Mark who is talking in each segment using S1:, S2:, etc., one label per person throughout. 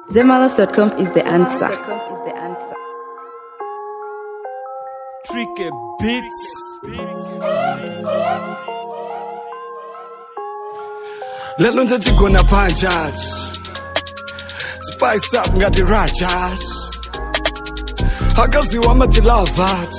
S1: Zemalas.com is the answer.
S2: Tricky Beats.
S3: lelo nje tigona punches spice up ngati rajas akaziwa amatilavas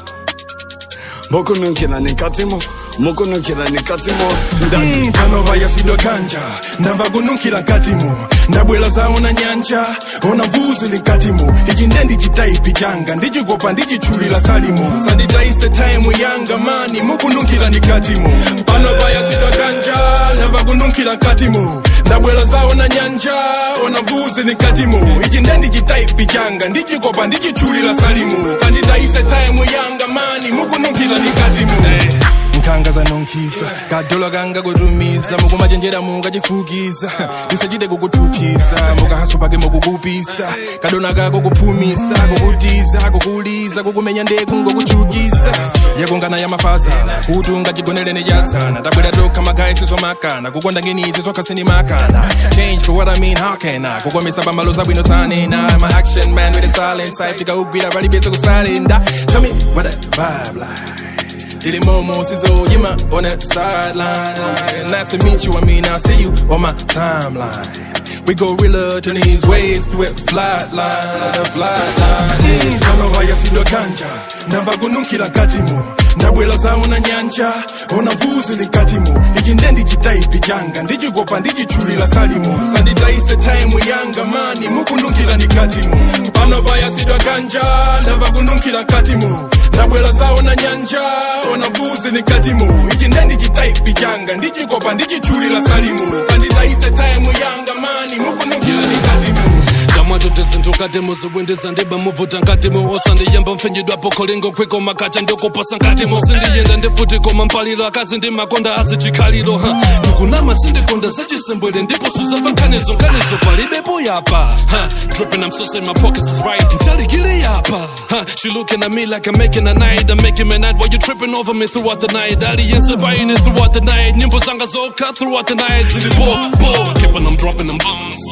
S3: mokunukila nikatimo mokunukila nikatimo ndati
S4: pano vayasidwa kanja ndamva kununkhira nkatimo ndabwera zawo na nyanja ona vuzi linkatimo ichi nde ndichitaipi changa ndichikopa ndichitchulira salimo sanditayise taimu yanga mani mukununkhira nikatimo pano vayasidwa kanja ndamva kununkhira nkatimo ndabwera zawo na nyanja ona vuzi linkatimo ichi nde ndichitaipi changa ndichikopa ndichitchulira salimo sanditayise taimu yanga mani mukununkhira nikatimo nkhanga zanonkhisa kadola kanga kutumiza mukumachenjera mungachifukiza tisachite kukuthuphisa mukahaso pake mukukupisa kadona kako kuphumisa kukutiza kukuliza kukumenya ndeku ngokuchukisa yakungana ya mafazana kuti ungachigonelene chatsana tabwera tokha magayi sizomakana kukonda ngenizi zokhasini makana change for what i mean how can i kukomesa pambalo zabwino sanena i'm an action man with a silent side tikaugwira palibese kusalenda tell me what that vibe like Did it momo sizzle, you my on that sideline. Nice to meet you, I mean, I'll see you on my timeline. We go realer to these ways through it, flat line, the flat line. Kama vayasidwa kanja, ndamva kununkhira nkatimo ndabwera zawo na nyanja ona vuzi linkatimo ichi nde ndichitaipi changa ndichikopa ndichitchulira salimo sanditayise taimu yanga mani mukununkhira nikatimo pano vayasidwa kanja ndamva kununkhira nkatimo ndabwera zawo na nyanja ona vuzi nikatimo ichi nde ndichitaipi changa ndichikopa ndichitchulira salimo sanditayise taimu yanga mani mukununkhira nikatimo
S5: kamwatoti zinthu katimo ziwindiza ndiba muvuta nkatimo osandiyamba mpfinyidwapo kholingo kwiko makacha ndikuposa nkatimo sindiyenda ndifuti koma mpaliro akazi ndi makonda azicikhaliro ha ndikunama sindikonda zachisembwere ndipo suzamva nkhanizo nkhanizo palibepo yapa ha dripping I'm so saying my pockets is right ntalikile yapa ha she looking at me like I'm making a night I'm making a night while you tripping over me throughout the night aliyense buying it throughout the night nyimbo zanga zokha throughout the night zilibo bo keeping them dropping them bombs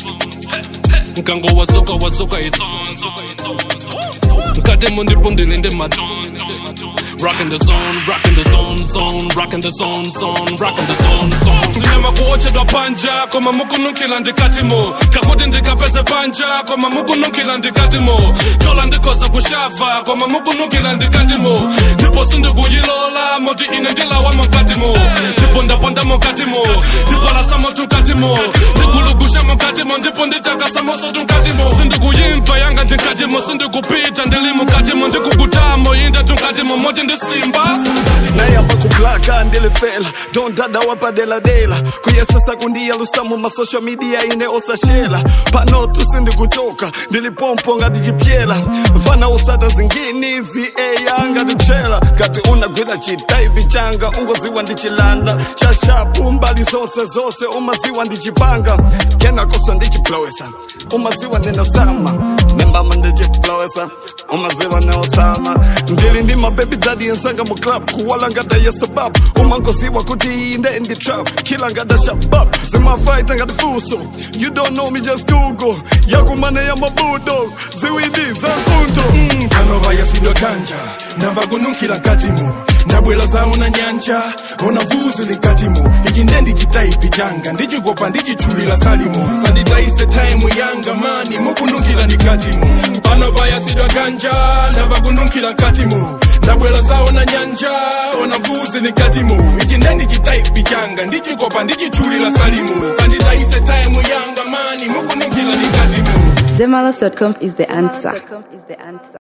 S5: nkango wasoka wasoka isonzo mkatemo ndipo ndilinde maton rockin the zone rockin the zone zone rockin the zone zone rockin the zone zone sinema kuotchedwa panja koma mukunukila ndikatimo kakuti ndikapeze panja koma mukunukila ndikatimo tola ndikoza kushava koma mukunukila ndikatimo ndipo sindikuyilola moti ine ndilawamo mkatimo ndipo ndapondamo mkatimo ndipo lasamo tunkatimo ndikulugusha mkatimo ndipo nditakasamo tunkatimo sindikuyimva yanga ndinkatimo sindikupita ndili mukatimo ndikukutamo yinde tunkatimo moti ndisimba
S3: nayamba kublaka ndilifela dondada wapadeladela kuyesesa kundiyalusamu masocial media ine osashela pano tusindikuchoka ndilipompo ngatijipyela fana usata zingini zi eya ngatitrela kati unagwira chitaipi changa ungoziwa ndichilanda shashapu mbali zonse zose umaziwa ndichipanga kenakoso ndichiplowesa umaziwa nenosama nembama ndichiplowesa umaziwa neosama ndili ndi mabebi dadi ensanga mu club kuwala ngata ya sababu umangoziwa kuti inde ndi trap kila ngata shabab zimafaita ngati fuso you don't know me just google yakumane ya mabudo ziwindi za mpunto mm.
S4: pano vayasidwa kanja ndamva kununkhira nkatimo ndabwera zawo na nyanja ona vuzi linkatimo ichi nde ndichitaipi changa ndichikopa ndichitchulira salimo sanditayise taimu yanga mani mukununkhira nikatimo pano vayasidwa kanja ndamva kununkhira nkatimo ndabwera zawo na nyanja ona vuzi likatimo ichi nde ndichitaipi changa ndichikopa ndichitchulira salimo sanditayise taimu yanga mani mukununkhira nikatimo
S1: Zemalas.com is the answer.